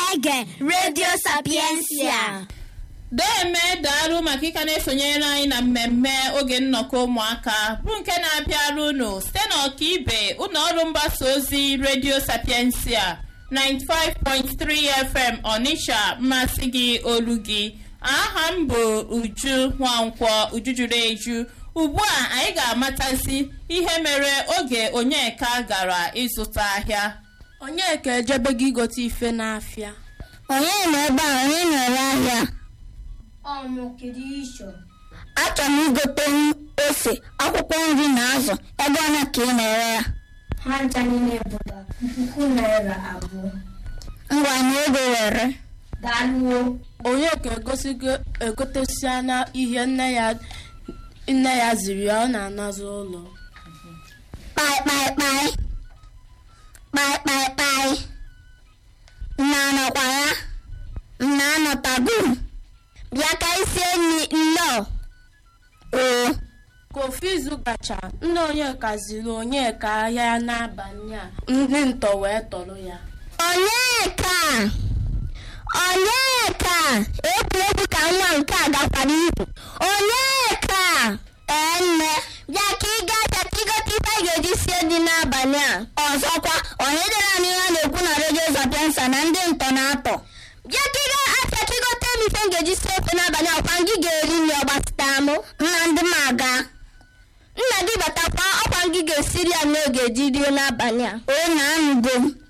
na-ege redio sapiensia Deme daalụ maka ịka na-esonyere anyị na mmemme oge nnọkọ ụmụaka bụ nke na-abịara unu site n'ọkaibe ụlọ ọrụ mgbasa ozi redio sapiensia 95.3 FM Onitsha mmasị gị olu gị aha m bụ Uju Nwankwọ Uju juru eju ugbu a anyị ga-amatazi ihe mere oge Onyeka gara ịzụta ahịa Onyeka ejebego igote ife n'afịa onye nọ ebe a onye na-ere ahịa achọrọ m igote ose akwụkwọ nri na azụ ebe ọna ka ị na-ere ya ha ncha niile pụtara puku naira abụọ ngwa na ego were daalụwo Onyeka egosigo egotesiana ihe nne ya nne ya ziri ya ọ na-anazi ụlọ kpaịkpaịkpaị kpaịkpaịkpaị nna anọkwa ya nna anọtago m. bịa ka isi enyi nnọọ oo ka ofu izu gacha nne Onyeka ziri Onyeka ahịa ya n'abalị a ndị ntọ wee tọrọ ya onyeka onyeka egwuregwu ka nwa nke a gakwara ibu onyeka ee nne bịa ka ị gaa bịa ka ịgote ife a ga-eji sie dị n'abalị a ọzọkwa onye dere m ihe a na-ekwu na redio zapiensa na ndị ntọ na-atọ bịa ka ị gaa afịa ka ịgote m ife m ga-eji sie ofe n'abalị a kwa gị ga-eri nri ọgbasịta mụ nna ndị m aga nna gị batakwa ọkwa gị ga-esiri ya n'oge ji rie n'abalị a o na anụgo m